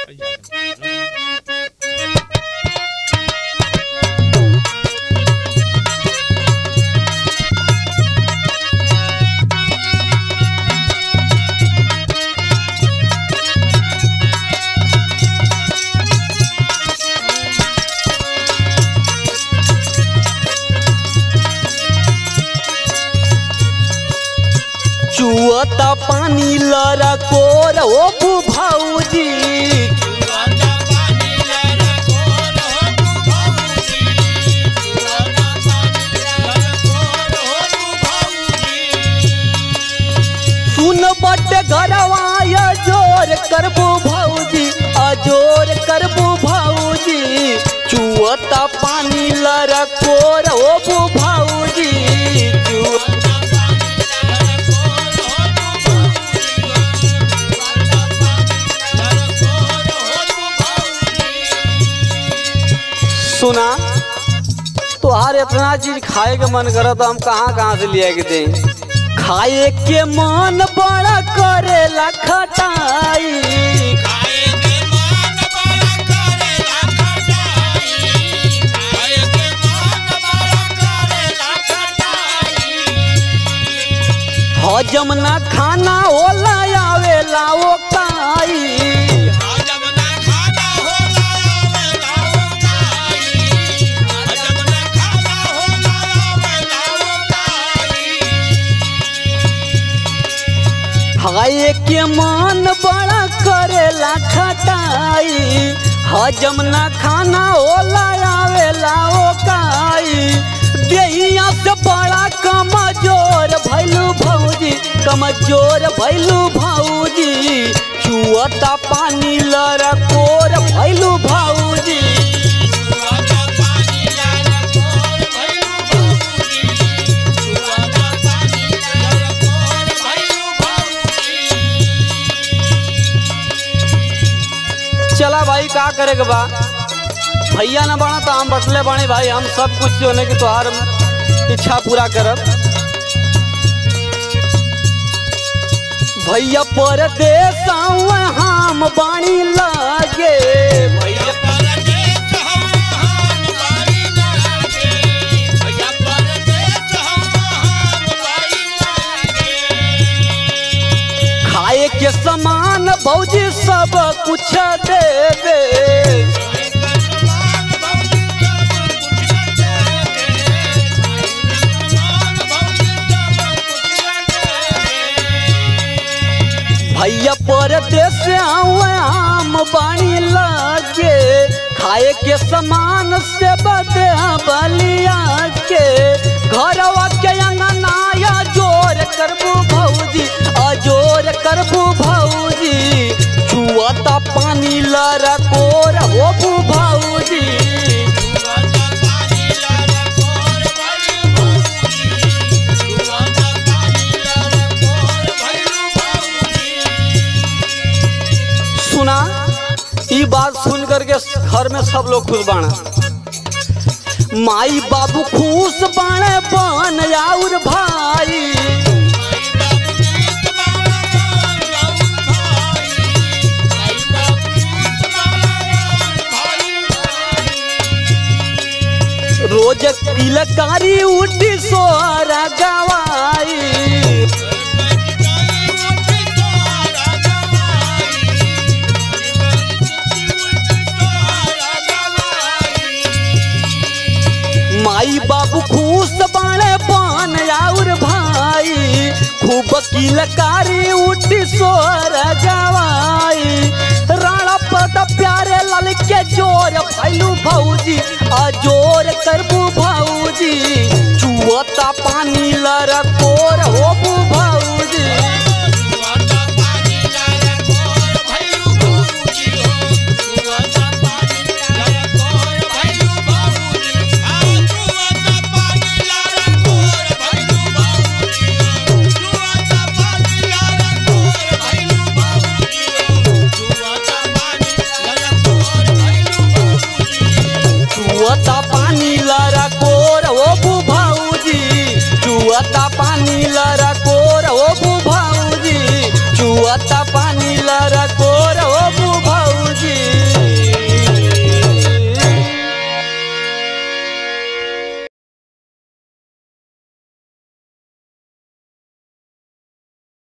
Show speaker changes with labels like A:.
A: चुअता पानी लरा कोर ओ बु भौजी सुन बट घरवा जोर करबू भौजी अजोर करबू भौजी चुअता पानी लरा कोर ओ बु भौजी चुअ सुना तोहार इतना चीज खाए के मन करत हम कहाँ कहाँ से लिया के दे खाए के मन बड़ा करेला खटाई हजम ना खाना होला आवेला ओ काई खाए के मन बड़ा करेला खटाई हजम ना खाना होला आवेला ओ काई देहिया से बड़ा कमजोर भैलू भौजी कमजोर भैलू भौजी चुअता पानी लड़कोर भैलू भौजी चला भाई का करे के बा भैया न बना तो हम बटले बानी भाई हम सब कुछ जो है कि तोहार इच्छा पूरा करब भैया परदेश हम बाणी लागे भैया खाए के समान भौजी सब कुछ दे दे भैया परदेश हम बाणी लागे खाए के समान से बदे बलिया के घरवा के अंगनाया जोर करबू भौजी अजोर करबू भौजी छुअता पानी लरा कोर होबू भौजी सुना ई बात सुन करके घर में सब लोग खुश बाना माई बाबू खुश बाणे बन और भाई रोज तिलकारी उठी सोरा गवाई माई बाबू खुश बाणे बन और भाई खूब किलकारी उठी सोर गवाई राणा पद प्यारे लाल के जोर भैलू भौजी अजोर करबू भौजी चुअता पानी लरकोर होबू भौजी